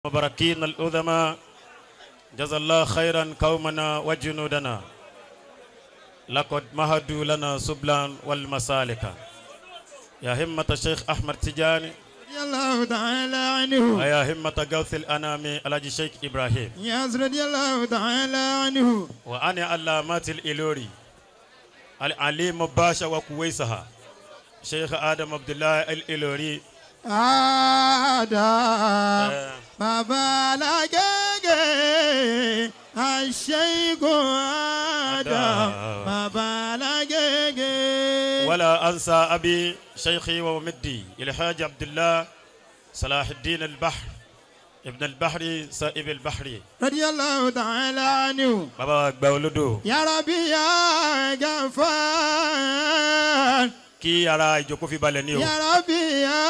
مباركين الأذماء جزا الله خيرا قومنا وجنودنا لقد مهدوا لنا سبلا والمسالك يا همة الشيخ أحمد تجاني رضي الله تعالى عنه ويا همة غوث الأنام الحاج الشيخ إبراهيم ياس رضي الله تعالى عنه وأنا علامات الإلوري العليم باشا وكويسها شيخ آدم عبد الله الإلوري آدم آه، بابا لاجيجي الشيخ آدم بابا لاجيجي ولا أنسى أبي شيخي ومدي الحاج عبد الله صلاح الدين البحر ابن البحر سائب البحر رضي الله تعالى عنه بابا gbàwolodo يا ربي يا غفار kí ara ìjókòó fi balẹ̀ ní o يا ربي يا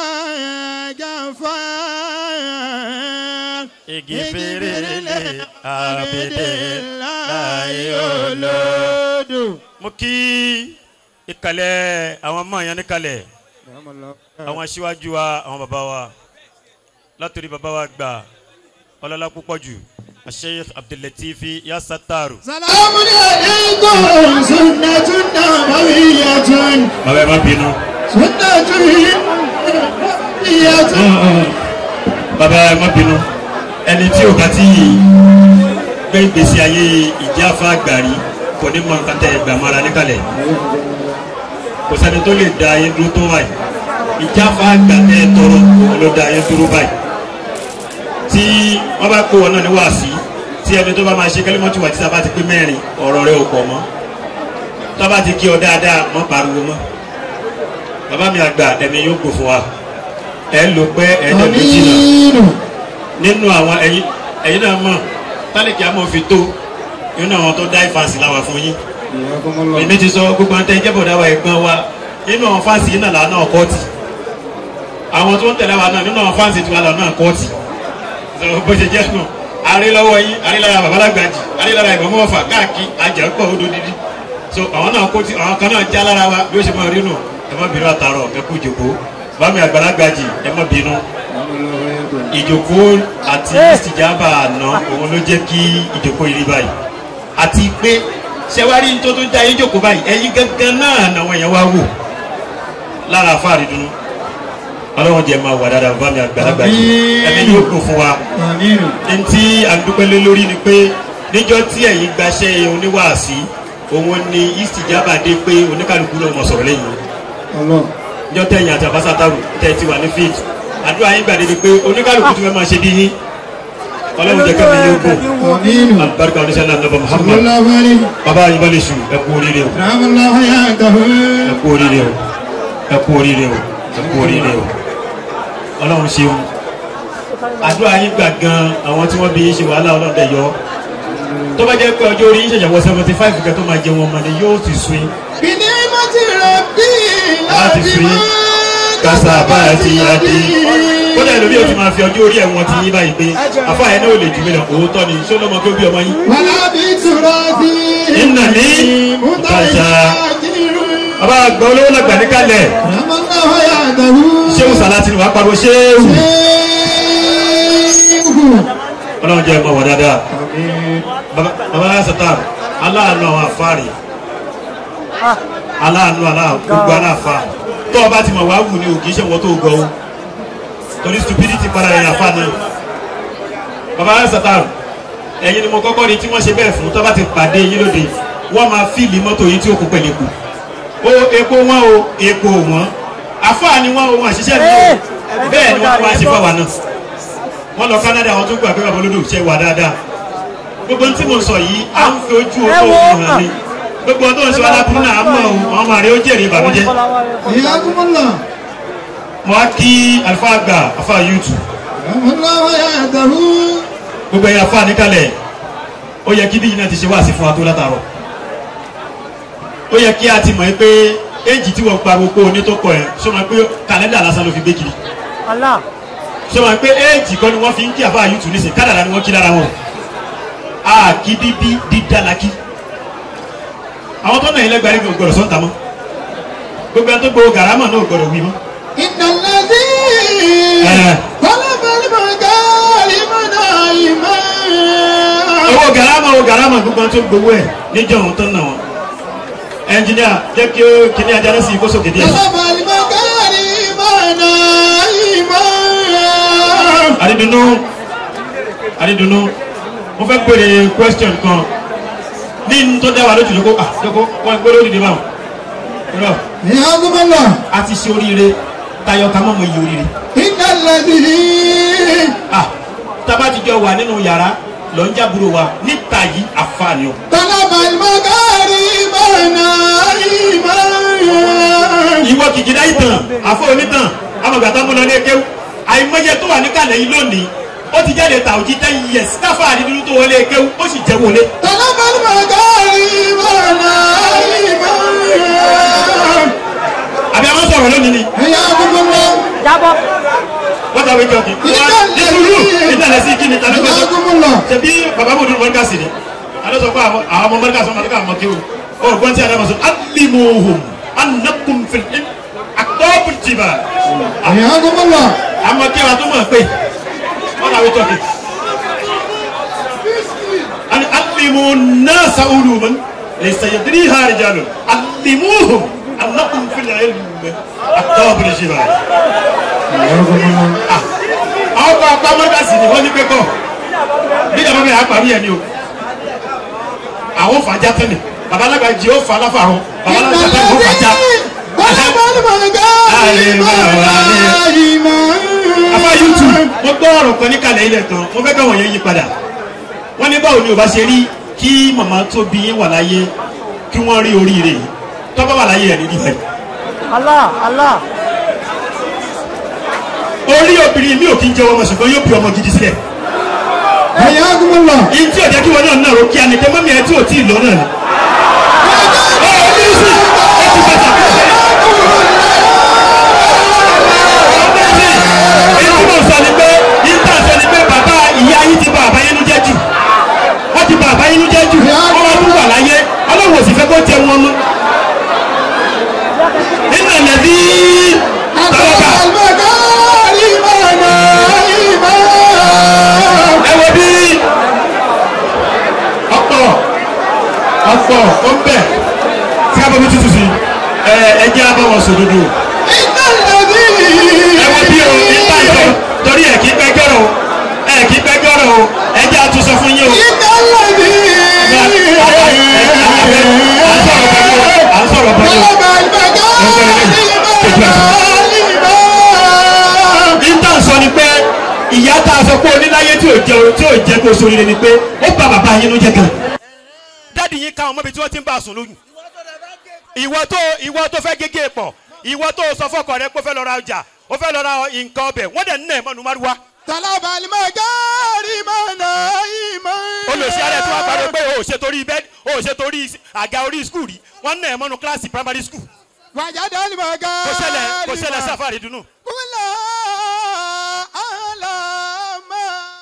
غفار igi fèrèlè àbèdè láyé olóò. olódò. mo kí ìkàlẹ̀ àwọn ọmọ yẹn níkàlẹ̀ àwọn aṣíwájú wa àwọn bàbá wa látòrí bàbá wa gbà ọlọ́lá púpọ̀ jù Sheikh Abdul-Latifi Yasattaru. سلام عليكم سنة نبوية bàbá ẹ má bínú. سنة نبوية bàbá ẹ má bínú ẹni tí o bá ti gbé ìgbésí ayé ìjáfa àgbàrí kò ní mọ nǹkan tẹ ẹgbà mara níkàlẹ̀ kò sẹ́ni tó lè da ayé dúró tó wáyé ìjáfa àgbà tẹ ẹ tọrọ ló da ayé dúró báyìí tí wọ́n bá kó wọn náà ní wàásí tí ẹni tó bá máa ṣe kẹ́lẹ́mọ́tì wà tí sábà ti pé mẹ́rin ọ̀rọ̀ rẹ ò pọ̀ mọ́ tó bá ti kí ọ dáadáa mọ́ pariwo mọ́ bàbá mi àgbà ẹ̀mí yóò gbò fún wa ẹ lò pé ẹ̀ẹ́dẹ̀ẹ́dẹ́ jìnnà أمين nínú àwọn ẹyin ẹyin náà mọ tálíkì àmọ́ fi tó nínú àwọn tó dá ìfàsì láwà fún yín èmi ti sọ gbogbo àti ẹjẹbọdà wa ẹ̀gbọ́n wa nínú àwọn fáǹsì yìí náà làánà kọọtì àwọn tó ń tẹ̀lé wa náà nínú àwọn fáǹsì tiwa làánà kọọtì sọ bó ṣe jẹ́ nù arílọ́wọ́ yín arílára babalágbàjì arílára ìbọ̀mọ́ ọ̀fà káàkiri àjẹpọ̀ odò dídí so àwọn náà kọọtì àwọn kan náà já lára wa bí ó ṣe máa rí nù ẹ má bínú àtàrọ ẹ kú jòkó bámi àgbàlagbàjì ẹ má bínú ìjòkó àti ìsìjàmbá àná òun ló jẹ́ kí ìjòkó yìí rí báyìí àti pé ṣẹwárí tó tó já yín jòkó báyìí ẹ̀yin gangan náà làwọn èèyàn wá wò lára àfáàrí dunu ọlọ́run jẹ́ máa wà dáadáa bá mi àgbàlagbà yìí ẹni yóò kó fún wa آمين ntí àdúpẹ́lẹ́ lórí ni pé níjọ́ tí ẹ̀yin gbaṣẹ́ oníwàásí òun ni ìsìjàmbá dé pé oníkàlùkù náà mọ̀ sọ̀rọ̀ lẹ́yìn الله níjọ́ tẹ̀yìn àti àbáṣátàrù tẹ̀ ti wà ní fíìd àdúrà yín gbàdé ni pé oníkàlùkù tí wọ́n máa ṣe bí yín ọlọ́run jẹ́ kẹ́mi yóò gùn آمين alibarika oníṣẹ́ náà nàbà صلى muhammad الله عليه bàbá yín bá lè sùn ẹ kú oríire o رحم الله حياته ẹ kú oríire o ẹ kú oríire o ẹ kú oríire o ọlọ́run ṣeun àdúrà yín gbà gan àwọn tí wọ́n bí yín ṣe wàhálà ọlọ́run dẹ̀ yọ tó bá jẹ́ pé ọjọ́ orí yín ṣẹ̀ṣẹ̀ wọ seventy five kẹ́ tó máa jẹ wọn mọ̀ ni yóò ti sun yín بنعمة ربي láti fi kásá bá a ti yá dé kódà lórí o ti máa fi ọjọ́ orí ẹ̀wọ̀n ti yín báyìí pé àfáà yẹn náà ò lè jù mí lọ òótọ́ ni ṣé lọ́mọ kí ó bí ọmọ yín. ولا بتراثي Inna ni mutaja. bàbá àgbà olówó làgbà níkàlẹ̀ رحم الله حياته ṣéwù sàlátì ni wàá pariwo ṣéwù شيخ ọlọ́run jẹ́ ẹ̀mọ́ wà dáadáa bàbá bàbá sàtà aláàánú àwọn àfáàrí aláàánú aláà gbogbo aláàfà tó o bá ti mọ̀ wá wù ní òkè iṣẹ́ wọn tó gbọ́ o torí stupidity para ẹ̀yìn àfà náà bàbá sàtà ẹ̀yin ni mo kọ́kọ́ rí tí wọ́n ṣe bẹ́ẹ̀ fún tó bá ti pàdé yín lóde wọ́n máa fíìlì mọ́tò yìí tí ó kú pẹ̀lú epo o epo wọn o epo wọn àfáà ni wọn o wọn àṣìṣe mi o bẹ́ẹ̀ ni wọ́n wá ṣe fáwa náà wọ́n lọ Canada àwọn tó gbà pé bàbá olódò ṣe wà dáadáa gbogbo tí mo sọ yìí à ń fi ojú owó òun hàn ní gbogbo tó ń sọ aláburú náà á mọ̀ ọ́ àwọn ọmọ rẹ̀ ó jèrè ìbànújẹ́ حياكم الله mo á kí alifa àgbà afa yutu رحم الله حياته gbogbo ẹ̀yà afa níkàlẹ̀ ó yẹ kí bí yìí náà ti ṣe wá sí fún wa tó látàrọ̀ ó yẹ kí a ti mọ̀ ẹ́ pé éjì tí wọ́n pa gbogbo onítọ́kọ̀ ẹ̀ ṣé wọn pé kàlẹ́ndà lásán ló fi gbé kiri ṣé wọn pé éjì kan ni wọ́n fi ń kí afa yutu nísìnyí kádàrá ni wọ́n kí lára wọn a kí bíbí dídá la kí àwọn tó náà yẹn lẹ́gbàá nígbà gbọdọ̀ sọ́ńtà mọ́ gbogbo ẹni tó gbowó gàrámà náà gbọdọ̀ wí mọ́ إن الذي Eh. طلب المكارم نائما owó garama owó garama gbogbo tó gbowó ẹ níjọ òun tó ń nà wọn ẹnjìníà jẹ́ kí ó kíní ajá lẹ́sìn kó sókè díẹ̀. طلب المكارم نائما àdídùnú àdídùnú mo fẹ́ pèrè question kan ní n tó dá wa lójú lóko ah lóko wọn gbé lórí ìdíbà wọn. irọ́ حياكم الله a ti ṣe oríire tayọ ká mọ̀ mọ̀ iye oríire. إن الذي ah tábà ti jọ wà nínú yàrá lọ ń jábúrò wa níta yìí àfààní o. طلب المكارم نائما ìwọ kìkìdá ìtàn àfọ onítàn amọ̀gbàtà múlọ ní ekéwù àìmọye tó wà níkàlẹ̀ yìí lónìí ó ti jáde tà òjì ten years káfà àdídúró tó wọlé ekéwù ó sì jẹ́ wọlé. طلب المكارم نائما àbí a máa sọ̀rọ̀ lónìí ni حياكم الله jábọ́. wọ́n ta wíjọ kì í wá ní sùúrù ìtàlẹ̀ sí kí ni tàbí gbọ́dọ̀ حياكم الله ṣebí bàbá mòdúró mọ́ríkà sí ni alẹ́ sọ pé àwọn àwọn ọmọ mọ́ríkà sọ mọ́ríkà mọ́ kéwù ó gbọ́n tí a dábàá sọ alimuhum anakum fil akọ́bù jìbà حياكم الله àmọ́ kéwù àtúmọ̀ pé wọ́n ta wíjọ kì í. أن علموا الناس علوما ليس يدريها رجال علموهم أنكم في العلم أكتاب الجبال حياكم الله àwọn kan apá mọ́gàsì ni wọ́n ní pé kọ́ bí ìjọba bẹ̀rẹ̀ àpàrí ẹni o àwọn fàájà tẹ́lẹ̀ baba alágbàjì ó fà láfa àwọn baba إن alágbàjì ó fàájà الذي طلب المكارم afa youtube mo gbọ́ ọ̀rọ̀ kan níkàlẹ̀ ilẹ̀ tán mo fẹ́ káwọn yẹn yí padà wọ́n ní báwo ni ò bá ṣe rí kí màmá tó bí yín wà láyé kí wọ́n rí oríire yìí tọ́pọ̀ wà láyé ẹ̀ ní ìdíbẹ̀ Allah Allah. orí obìnrin mi ò kí ń jẹ́ ọmọ ṣùgbọ́n yóò bí ọmọ gidi sílẹ̀ حياكم الله yìí tí ò jẹ́ kí wọn náà náà ro kí anìkẹ́ mọ́mí ẹ tí ò tí ì lọ náà ni. ó ní sí ó ti bàtà kó ṣe. èyí tí mo sọ ni pé yìí tá a sọ ni pé bàbá ìyá yìí ti bà àbáyénú jẹ́ jù wọ́n ti bà àbáyénú jẹ́ jù wọ́n wá tún wà láyé ọlọ́run ò sì fẹ́ kó jẹ wọn mọ́. nínú ẹ̀lẹ́bí tọ́lọ́kà المكارم نائما ẹ wo bí ọ̀pọ̀ ọ̀pọ̀ ó ń bẹ̀ tí a bọ̀ bí tútù sí ẹ ẹ jẹ́ abọ́ wọn sòdodo إن الذي ẹ wo bí o nípa ìjọ torí ẹ kì í pẹ́ gbọ́rọ̀ o ẹ kì í pẹ́ gbọ́rọ̀ o ẹ jẹ́ àtúnṣe fún yín o. إن الذي à ń sọ̀rọ̀ bọ́jú o. طلب المكارم نائما níta sọ ni pé ìyá tá a sọ pé oníláyé tí ò jẹ tí ò jẹ kó sóríire ni pé ó bá bàbá yín ló jẹ gan. dáàdi yín ká ọmọ ibi tí wọ́n ti ń bá a sùn lóyún. ìwọ tó ìwọ tó fẹ́ gégé pọ̀ ìwọ tó sọ fọkọ rẹ pé ó fẹ́ lọ ra ọjà ó fẹ́ lọ ra nǹkan ọbẹ̀ wọ́n dẹ̀ ń nà ẹ̀ mọ́nu márùwá. طلب المكارم نائما olùsí ara ẹ̀ tí wọ́n parí pé o ò ṣe torí bẹ́ẹ̀ o ò ṣe torí àga orí skul rí wọ́n nà ẹ̀ mọ́nu kíláàsì primary school. وجد المكارم kò ṣẹlẹ̀ kò ṣẹlẹ̀ sáfàrí dunu. كل أعلام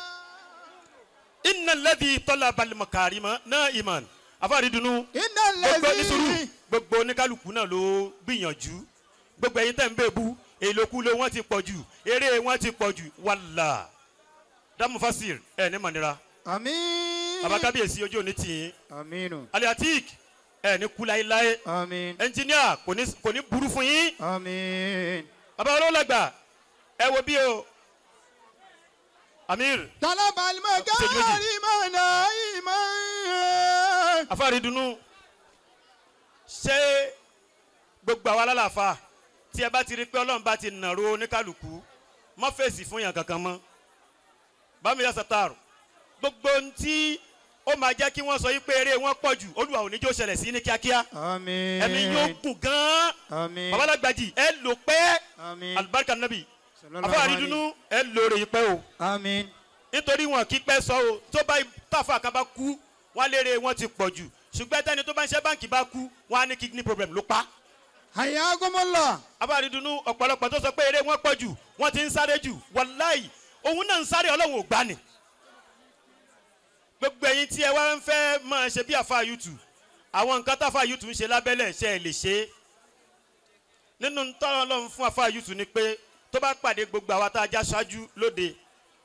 iná lẹ́dí tọ́lá balimọ̀kárì mọ́ náà ìmọ̀ àfàrí dunu. إن gbogbo ní sùúrù الذي gbogbo oníkálukú náà ló gbìyànjú gbogbo ẹyin tẹ̀ ń bẹ̀ bú èlòkulò wọn ti pọ̀ jù eré wọn ti pọ̀ jù wàlà dámú fásir ẹ ní mọ̀nira آمين baba kábíyèsí ojú òní tì í آمين aliatik ẹ ní kú láéláé آمين ẹnjìníà kò ní kò ní burú fún yín آمين baba olólàgbà ẹ wo bí o amir طلب المكارم نائما afárí dunu ṣé gbogbo àwa lálàáfà tí ẹ bá ti rí pé ọlọ́run bá ti nàró oníkálukú mọ́ fèsì fún yàn kankan mọ́ bámiyá sátárù gbogbo ohun tí ó máa jẹ́ kí wọ́n sọ yí pé eré wọn pọ̀ jù olúwa ò ní jó ṣẹlẹ̀ sí ní kíákíá آمين ẹ̀mí yóò gùn gan-an آمين babalágbàjì ẹ lò pẹ́ آمين alibarika nabi Sallallahu afárí alaihi. dunu ẹ lò rè pẹ́ o آمين nítorí wọn kì í pẹ́ sọ o tó bá tàfà kan bá kú wọn lérè wọn ti pọ̀ jù ṣùgbọ́n tẹ́ni tó bá ń ṣe báǹkì bá kú wọn á ní kidney problem ló pa. حياكم الله abáàrídùnú ọ̀pọ̀lọpọ̀ tó sọ pé eré wọn pọ̀ jù wọ́n ti ń sáré jù wàláì òun náà ń sáré ọlọ́run ò gbá ni. gbogbo ẹ̀yin tí ẹ wá ń fẹ́ máa ṣe bí àfa yùtù àwọn nǹkan táfa yùtù ń ṣe lábẹ́lẹ̀ ṣe é lè ṣe é. nínú tọ́lọ́ ọlọ́run fún àfa yùtù ni pé tó bá pàdé gbogbo àwa tá a já ṣáájú lóde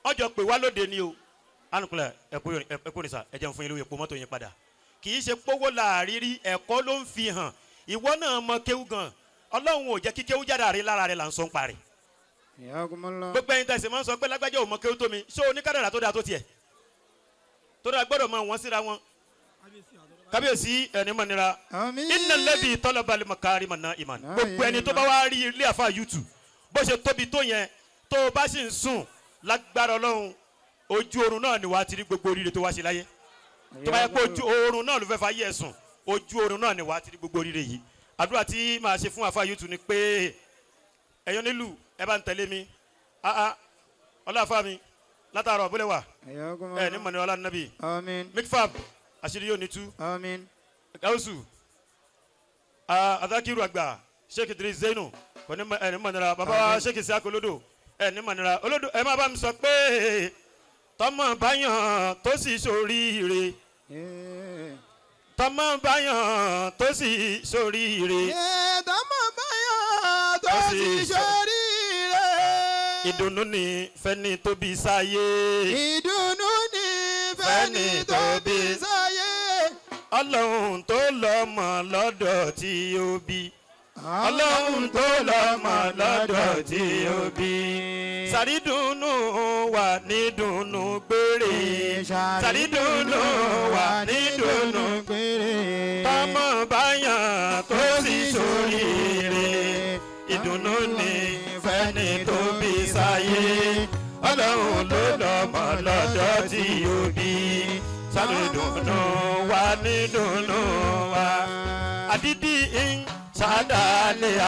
ọjọ́ pé wá lóde ni o anukunlẹ̀ ẹ̀kú ni sa ẹ̀jẹ̀ ń fún yín lóye epo mọ́tò yín padà kì í ṣe pówó làárírí ẹ̀kọ́ ló ń fi hàn ìwọ náà mọ kéwú gan ọlọ́run ò jẹ́ kí kéwú jáde àrí lára rẹ̀ là ń sọ ń parí Ayakumullah. gbogbo ẹyin tẹsí máa ń sọ pé lágbájá ò mọ kéwú tó mi ṣé oníkádàrà tó dáa tó tiẹ̀ tó dáa gbọ́dọ̀ mọ wọn síra wọn kábíyèsí ẹni mọ̀ nira Àmín. iná lẹ́bi tọ́lọ́balẹ̀ makari mọ̀ náà ìmọ̀ Náà gbogbo ẹni tó bá wá rí ilé àfa youtube bó ṣe tóbi tó yẹn tó o bá sì ń sùn lágbára ọlọ́run ojú oorun náà ni wàá ti rí gbogbo oríire tó wá ṣe láyé tó bá yẹ pé ojú oorun náà ló fẹ́ fa yẹ sùn ojú oorun náà ni wàá ti rí gbogbo oríire yìí àdúrà tí màá ṣe fún àfa youtube ni pé ẹ̀yọ́ nílùú ẹ bá ń tẹ̀lé mi ah ah ọlọ́àfà mi látàárọ̀ bólẹ̀ wà Ayakumullah. ẹ ní mọ̀nì ọlá nàbì Àmín. mikfab àṣírí yóò ní tú Àmín. gausu ah, adakiru àgbà sheikh idris zainu kò ní mọ- ẹ ní mọ̀nira bàbá wa sheikh isiaq olódò ẹ ní mọ̀nira olódò ẹ má bá mi sọ pé tọmọ báyàn tó sì ṣoríire Eh. tọmọ báyàn tó sì ṣoríire Ẹ̀ẹ́dọ́mọ̀ báyọ̀ tó Ó sì ti sọ- ṣoríire. ìdùnnú ni fẹ́ni tó bí sáyé Ìdùnnú ni Fẹ́ni fẹ́ni tó tó bí bí sáyé. ọlọ́run tó lọ́mọ lọ́dọ̀ tí ó bí ọlọ́run tó lọ́mọ lọ́dọ̀ tí ó bí sàrídùnnú wà ní dùnnú gbére sàrídùnnú wà ní dùnnú tọmọ báyàn tó sì ṣoríire ìdùnnú ni fẹ́ni tó bí sáyé ọlọ́run ló lọ́mọ lọ́dọ̀ tí ó bí sàrídùnnú wà ní dùnnú wa àdídì ń sádàlẹ̀